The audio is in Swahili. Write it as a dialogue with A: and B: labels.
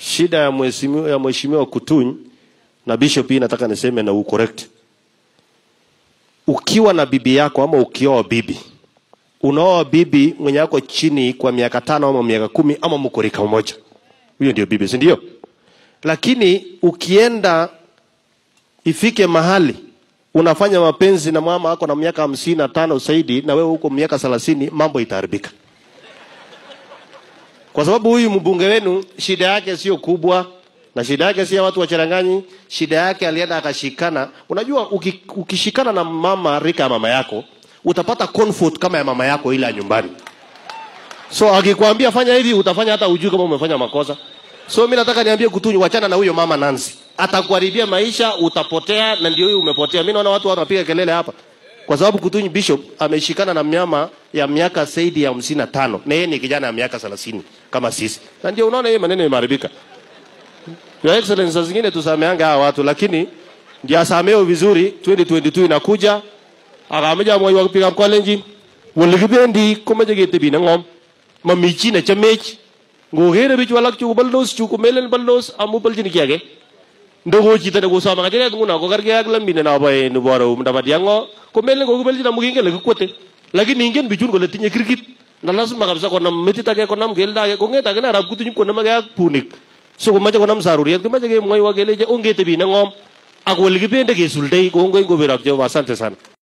A: shida ya mheshimiwa ya mheshimiwa Kutuny na bishop hii nataka niseme na ucorrect. Ukiwa na bibi yako ama ukioa bibi, unaoa bibi mwenye yako chini kwa miaka tano ama miaka kumi ama mko rika moja, huyo ndio bibi, si ndio? Lakini ukienda ifike mahali unafanya mapenzi na mama ako na miaka hamsini na tano zaidi na wewe huko miaka thelathini, mambo itaharibika kwa sababu huyu mbunge wenu shida yake sio kubwa na shida yake si ya watu wacharanganyi. Shida yake alienda akashikana. Unajua, uki, ukishikana na mama rika ya mama yako utapata comfort kama ya mama yako ile ya nyumbani. So akikwambia fanya hivi, utafanya hata ujui kama umefanya makosa. So mimi nataka niambie Kutunyi, wachana na huyo mama Nancy, atakuharibia maisha, utapotea, na ndio huyu umepotea. Mimi naona watu wanapiga kelele hapa kwa sababu Kutunyi Bishop ameshikana na mnyama ya miaka zaidi ya hamsini na tano na yeye ni kijana ya miaka thelathini kama sisi, na ndio unaona yeye maneno yameharibika. Your Excellency, saa zingine tusameanga hawa watu, lakini ndio asameo vizuri. 2022 inakuja, akameja moyo wa kupiga mkolenji walikibendi komeje getebi na ngom mamichi na chamech ngogere bichu alak chu baldos chu kumelen baldos amu baljini kiage ndogo chita ne gosama ngajere nguna ko karge ak lambine na bae ni boro mdaba diango kumelen ko kubelji na muginge le kwote lakini ingen bichun kole tinye kirkit na lazima kabisa konam metit age konam kelda age kongeta age na arab kutuny konam age ak punik so komache konam saruriet komache kemwoi wa keleje ongetebi na ngom ak wele kibende kesuldoi kongoi ngoberak Jehova asante sana